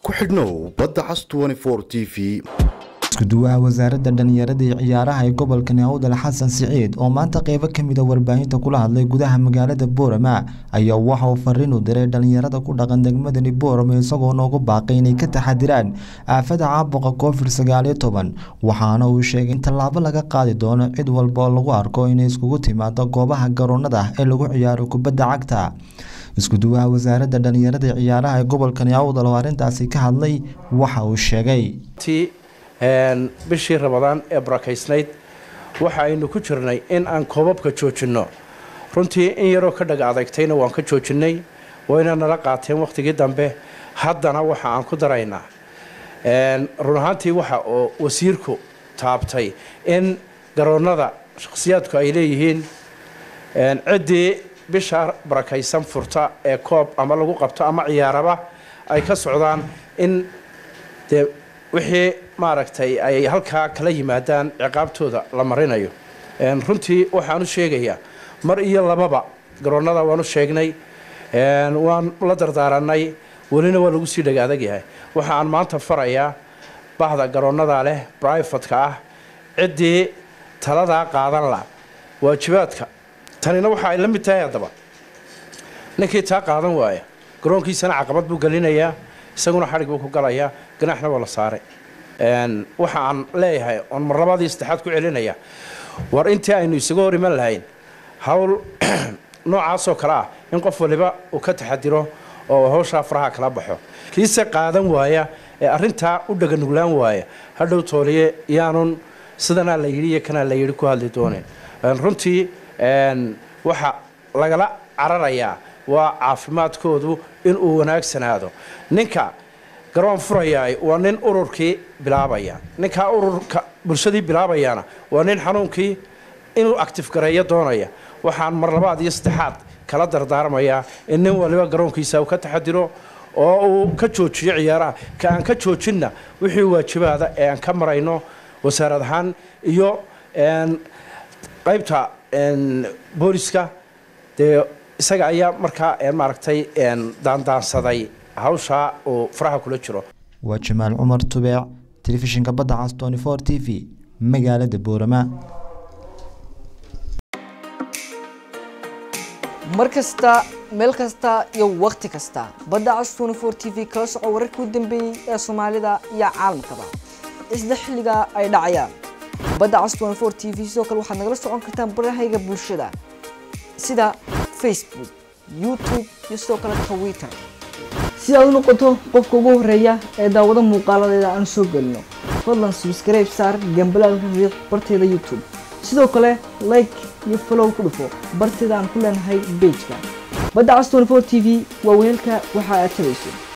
ku xidhnow badda cas t v iskuduwaha wasaaradda dhallinyarada iyo ciyaaraha ee gobolka naawdal xasan siciid oo maanta qeybo kamid a warbaahinta kula hadlay gudaha magaalada boorama ayaa waxa uu fariin u diray dhallinyarada ku dhaqan degmadani boorama isagoo noogu baaqay inay ka taxadiraan aafada caabuqa covid sagaaliyo toban waxaana uu sheegay in tallaabo laga qaadi doono cid walba oo lagu arko inay iskugu timaado goobaha garoonada ee lagu ciyaaro kubadda cagta iskuduwaha wasaaradda dhallinyarada iyo ciyaaraha ee gobolka naawdal oo arrintaasi ka hadlay waxa uu sheegay bishii rabadaan ee barakaysnayd waxa aynu ku jirnay in aan koobabka joojinno runtii in yaroo ka dhaga adagtayna waan ka joojinnay wayna nala qaateen wakhtigii dambe haddana waxa aan ku daraynaa run ahaantii waxa oo wasiirku taabtay in garoonnada shakhsiyaadku ay leeyihiin ciddii bisha barakaysan furta ee koob ama lagu qabto ama ciyaaraba ay ka socdaan in dee wixii maaragtay ay halkaa kala yimaadaan ciqaabtooda la marinayo runtii waxaan u sheegayaa mar iyo lababa garoonnada waan u sheegnay waan la dardaaranay welina waa lagu sii dhaga adag yahay waxa aan maanta farayaa bahda garoonnada leh brifatka ah ciddii taladaa qaadan la waajibaadka tanina waxa ay la mid tahay haddaba ninkii taa qaadan waaya garoonkiisana caqabad buu gelinayaa isaguna xadhig buu ku galayaa ganaxna waa la saaray waxa aan leeyahay oon mar labaadii saddexaad ku celinaya war intii aynu isaga hor iman lahayn hawl noocaasoo kale ah in qof waliba uu ka taxadiro oo hawshaa faraha kala baxo kiise qaadan waaya ee arrintaa u dhaganuglaan waaya hadhow tooliye yaanun sidanaa la yidhi iyo kanaa la yidhi ku hadli doonin runtii waxa lagala cararayaa waa caafimaadkoodu inuu wanaagsanaado ninka garoon furayaay waa nin ururkii bilaabaya ninkaa ururka bulshadii bilaabayaana waa nin xanuunkii inuu actif gareeyo doonaya waxaan mar labaad iyo saddexaad kala dardaarmayaa in nin waliba garoonkiisa uu ka taxadiro oo uu ka joojiyo ciyaaraha ka aan ka joojinna wixii waajibaada ee aan ka marayno wasaarad ahaan iyo qaybta booliska dee isaga ayaa markaa maaragtay daandaansaday hawshaa uu faraha kula jiro waa jamaal cumar tubeec telefishinka badda cas tony for t v magaalada boorama mar kasta meel kasta iyo wakhti kasta badda cas tony for t v kala soco wararkii u dambeeyey ee soomaalida iyo caalamkaba isla xilliga ay dhacayaan badda cas tony for t v sidoo kale waxaad nagala socon kartaan barahayga bulshada sida facebook youtube iyo sidoo kale twitter si aad u noqoto qofka ugu horeeya ee daawado muuqaaladeeda aan soo gelino fadlan subscribe saar gambalaalka riiq barteeda youtube sidoo kale like iyo follow ku dhufo barteeda aan ku leenahay bejka badda cas 24 t v waa weelka waxa aad tabayso